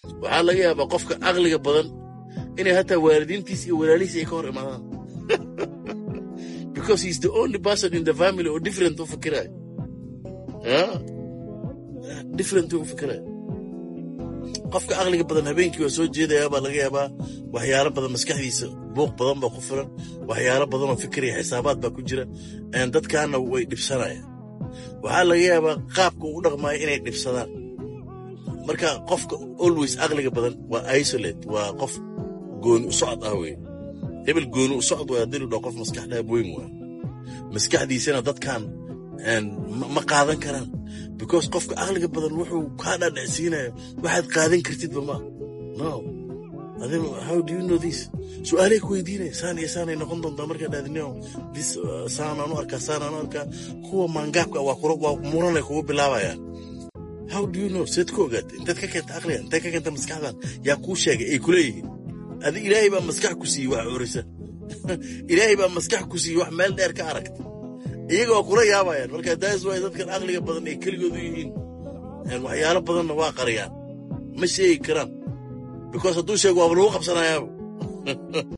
waxaa laga yaabaa qofka aqliga badan inay hataa waalidiintiis iyo walaalihiis ay ka hor imaadaan because he's the only person in the family oo different u fikiraya different u fikiraya qofka aqliga badan habeenkii waa soo jeedaya baa laga yaabaa waxyaalo badan maskaxdiisa buuq badan baa ku filan waxyaalo badan oo fikiraya xisaabaad baa ku jira dadkaana way dhibsanayaan waxaa laga yaabaa qaabka uu dhaqmaayo inay dhibsadaan marka qofka always aqliga badan waa isolate waa qof gooni u socod ah wey hebel gooni u socod waa haddii lu dhaho qof maskax dhaab weyn waa maskaxdiisana dadkan ma qaadan karaan because qofka aqliga badan wuxuu kaa dhaadhacsiinaya waxaad qaadan kartidba ma no how do you know this su-aalay ku weydiinaya saan iyo saanay noqon doontaa markaa dhaadinio this saanaan u arkaa saanaan u arkaa kuwa maangaabka waa kura waa muranay kugu bilaabayaan how do you know seed ku ogaatay intaad ka keenta aqliga intaad ka keenta maskaxdan yaa kuu sheegay ay kuleeyihiin adi ilaahay baa maskax ku siiyey wax orisa ilaahay baa maskax ku siiyey wax meel dheer ka aragta iyagoo kula yaabayaan marka daas waay dadkan aqliga badan ay keligoodu yihiin waxyaalo badanna waa qariyaan ma sheegi karaan because hadduu sheego waaba lagu qabsanayaaba